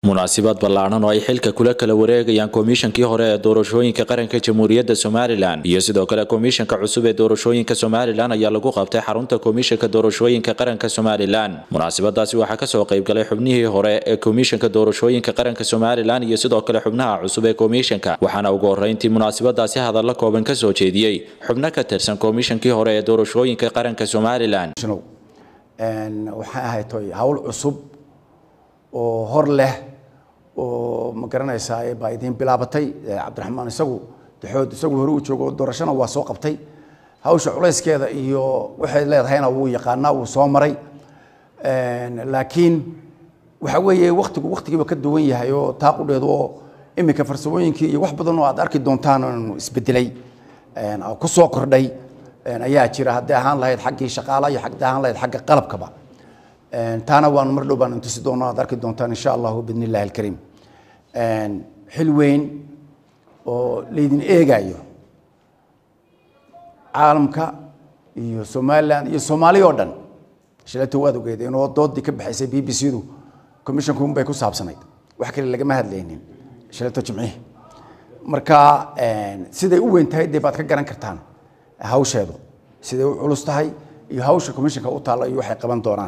munaasabad ballaadhan oo ay xilka kula kala wareegayaan komishankii hore ee doorashooyinka qaranka jamhuuriyadda somalilan iyo sidoo kale komishanka cusub ee doorashooyinka somalilan ayaa lagu qabtay xarunta komishanka doorashooyinka qaranka somalilan munaasabadaasi waxaa kasoo qaybgalay xubnihii hore ee komishanka doorashooyinka qaranka somalilan iyo sidoo kale xubnaha cusub ee komishanka waxaana ugu horeyntii munaasabadaasi hadalla kooban kasoo jeediyey xubno ka tirsan komishankii hore ee doorashooyinka qaranka somalilan waxay ahayd toy hawl cusub oo hor leh oo ma garanaysaa baa idiin bilaabatay cabdiraxmaan isagu daxood isagu hore u joogo doorashana waa soo qabtay hawsha culayskeeda iyo waxay leedahayna wuu yaqaanaa wuu soo maray laakiin waxa weeye waktigu waktigiiba ka duwan yahay oo taaqudheedu oo iminka farsamooyinkii iyo wax badan oo aad arki doontaan isbedelay ku soo kordhay ayaa jira hadday ahaan lahayd xaggii shaqaalaha iyo hadday ahaan lahayd xagga qalabkaba taana waanu mar dhow baan intusi doonaa aad arki doontaan insha allahu bidni illahi alkariim xil weyn oo laydin eegayo caalamka iyo somaliland iyo soomaali oo dhan shilato waad ogeedeen oo doodii ka baxaysay b b c du commissionku unbay ku saabsanayd wax kale lagama hadlaynin shilato jimcihi marka siday u weyn tahay dee baad ka garan kartaan hawsheedu siday u culus tahay iyo hawsha commissionka u taalla iyo waxay qaban doonaan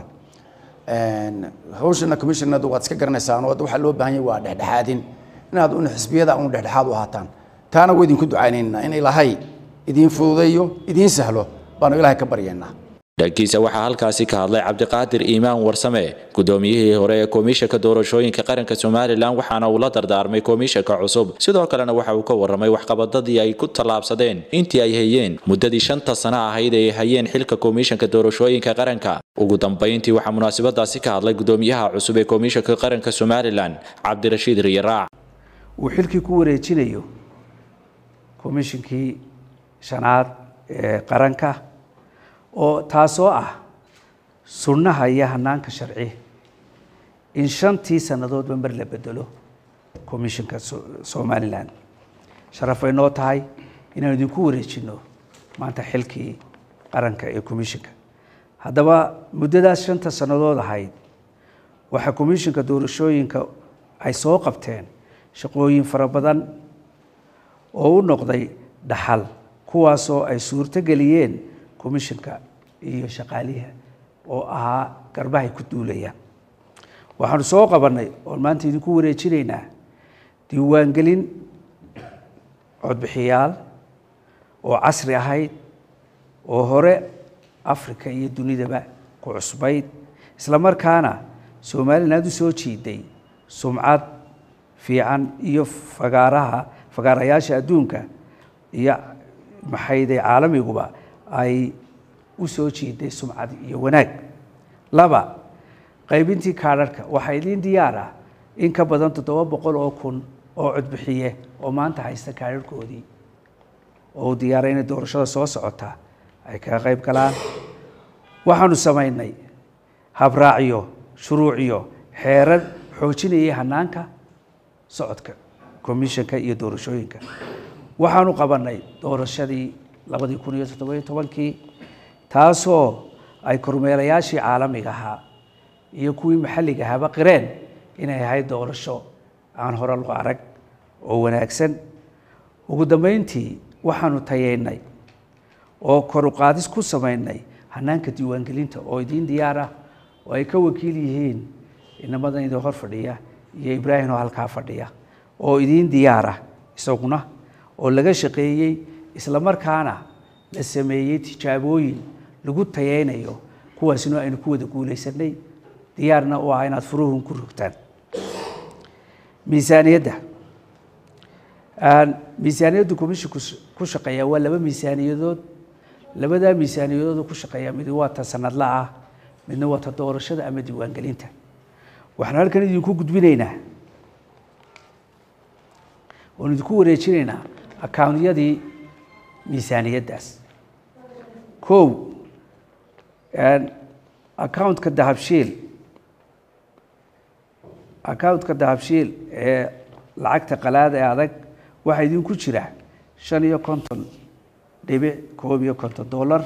hawshana commissionadu waad iska garanaysaan oo waxaa loo baahan yahay waa dhexdhexaadin inaad un xisbiyada un dhexdhexaad u ahaataan taana waa idinku ducaynaynaa in ilaahay idiin fududeeyo idiin sahlo baanu ilaahay ka baryaynaa dhankiisa waxaa halkaasi ka hadlay cabdiqaadir iimaan warsame gudoomiyihii hore ee komishanka doorashooyinka qaranka somalilan waxaana uu la dardaarmay komishanka cusub sidoo kalena waxa uu ka waramay waxqabadadii ay ku tallaabsadeen intii ay hayeen muddadii shanta sano ahayd ee ay hayeen xilka komishanka doorashooyinka qaranka ugu dambayntii waxaa munaasabadaasi ka hadlay gudoomiyaha cusub ee komishanka qaranka somalilan cabdirashiid riyaraac uu xilkii ku wareejinayo komishinkii shanaad ee qaranka oo taasoo ah sunnaha iyo hanaanka sharci in shantii sannadoodba mar la bedelo commissionka somalilan sharaf ay noo tahay inaan idinku wareejino maanta xilkii qaranka ee commissionka haddaba muddadaas shanta sannadood ahayd waxaa commissionka doorashooyinka ay soo qabteen shaqooyin fara badan oo u noqday dhaxal kuwaasoo ay suurto geliyeen commissionka iyo shaqaaliha oo ahaa garbahay ku duulayaan waxaanu soo qabannay oon maanta idinku wareejinaynaa diiwaangelin codbixiyaal oo casri ahayd oo hore africa iyo dunidaba ku cusbayd isla markaana somaliland u soo jiiday sumcad fiican iyo fagaaraha fagaarayaasha adduunka iyo maxayday caalamiguba ay u soo jiiday sumcad iyo wanaag laba qaybintii kaadharhka waxaa idiin diyaar ah in ka badan toddoba boqol oo kun oo codbixiye oo maanta haysta kaadharhkoodii oo u diyaaray inay doorashada soo socotaa ay kaga qayb galaan waxaanu samaynay habraacyo shuruuciyo xeerar xoojinayay hanaanka socodka commissionka iyo doorashooyinka waxaanu qabannay doorashadii labadii kun iyo toddobiyo tobankii taasoo ay kormeelayaashii caalamiga ahaa iyo kuwii maxalliga ahaaba qireen inay ahayd doorasho aan hore loo arag oo wanaagsan ugu dambeyntii waxaanu tayeynay oo koruqaadis ku samaynay hanaanka diiwaangelinta oo idiin diyaar ah oo ay ka wakiil yihiin inamadan idin hor fadhiya iyo ibraahim oo halkaa fadhiya oo idiin diyaar ah isaguna oo laga shaqeeyey isla markaana la sameeyey tijaabooyin lagu tayeynayo kuwaasina aynu ku wada guulaysanay diyaarna u ah inaad furuhun ku rogtaan miisaaniyadda miisaaniyaddu commissionku ku shaqeeya waa laba miisaaniyadood labadaa miisaaniyadood ku shaqeeya mid waa ta sanadla ah midna waa ta doorashada ama diiwaangelinta waxaan halkan idinku gudbinaynaa oon idinku wareejinaynaa accounyadii miisaaniyaddaas kow accountka dahabshiil accountka dahabshiil ee lacagta qalaada ee adag waxaa idinku jira shan iyo konton dhibic koob iyo konton dollar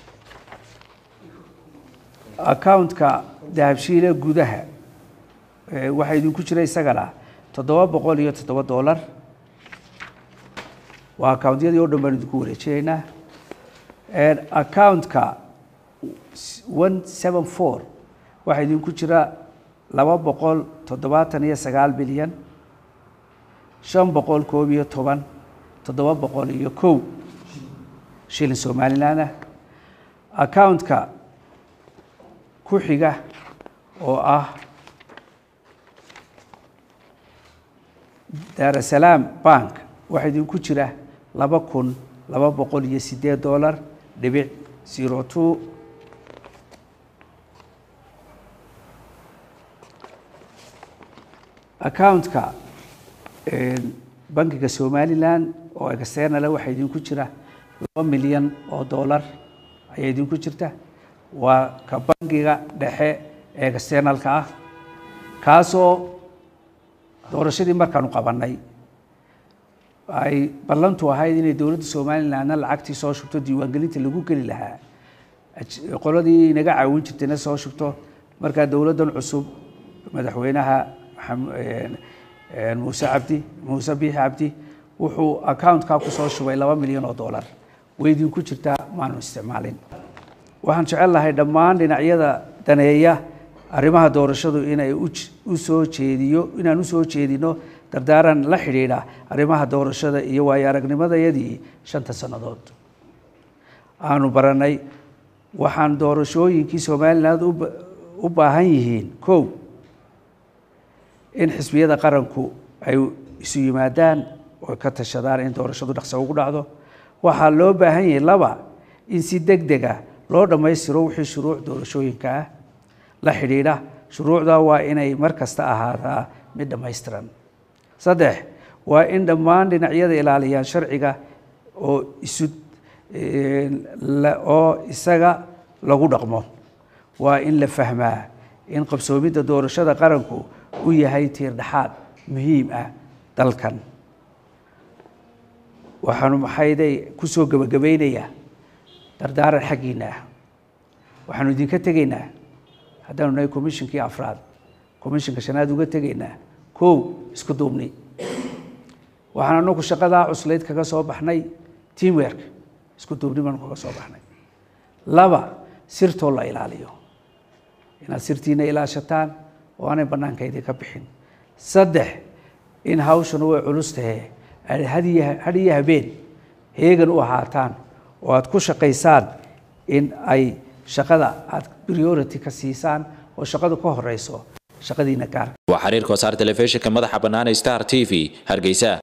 accountka dahabshiile gudaha waxaa idinku jira isagana toddoba boqol iyo toddoba dollar waa accountyadii oo dhan baan idinku wareejinaynaa accountka one seven four waxaa idinku jira laba boqol toddobaatan iyo sagaal bilyan shan boqol koob iyo toban toddoba boqol iyo kow shilin somaliland ah accountka ku xiga oo ah daarasalaam bank waxaa idinku jira laba kun laba boqol iyo sideed dollar dhibic zero two accountka bankiga somaliland oo externala waxaa idinku jira laba milyan oo dollar ayaa idinku jirta waa ka bankiga dhexe ee externalka ah kaasoo doorashadii markaanu qabanay ay ballantu ahayd inay dowladda somalilandna lacagtii soo shubto diiwaangelinta lagu geli lahaa qoladii inaga caawin jirtayna soo shubto markaa dowladdan cusub madaxweynaha muuse cabdi muuse biixi cabdi wuxuu accountka kusoo shubay laba milyan oo dollar way idinku jirtaa maanu isticmaalin waxaan jecel lahay dhammaan dhinacyada daneeya arrimaha doorashadu inay u soo jeediyo inaan u soo jeedino dardaaran la xidhiidha arrimaha doorashada iyo waayo aragnimadayadii shanta sannadood aanu baranay waxaan doorashooyinkii somaliland u baahan yihiin kow in xisbiyada qaranku ay isu yimaadaan oo ka tashadaan in doorashadu dhaqso ugu dhacdo waxaa loo baahan yahay laba in si deg dega loo dhammaystiro wixii shuruuc doorashooyinka ah la xidhiidha shuruucda waa inay mar kasta ahaataa mid dhammaystiran saddex waa in dhammaan dhinacyada ilaaliyaan sharciga oo isu oo isaga lagu dhaqmo waa in la fahmaa in qabsoomidda doorashada qaranku u yahay tiir dhexaad muhiim ah dalkan waxaanu maxayday kusoo gebagabaynayaa dardaaran xaggiina ah waxaanu idinka tegaynaa haddaanu nahay commishonkii afraad commissionka shanaad uga tegaynaa kow isku duubni waxaan anagu shaqadaa cuslayd kaga soo baxnay teamwork isku duubni baanu kaga soo baxnay laba sirtoo la ilaaliyo inaad sirtiina ilaashataan oo aanay bannaanka idinka bixin saddex in hawshanu way culus tahe aad had iyo habeen heegan u ahaataan oo aad ku shaqaysaan in ay shaqada aad priority ka siisaan oo shaqadu ka horeyso shaqadiina gaar waa xiriirka wasaar telefishinka madaxa bannaan star t v hargeysa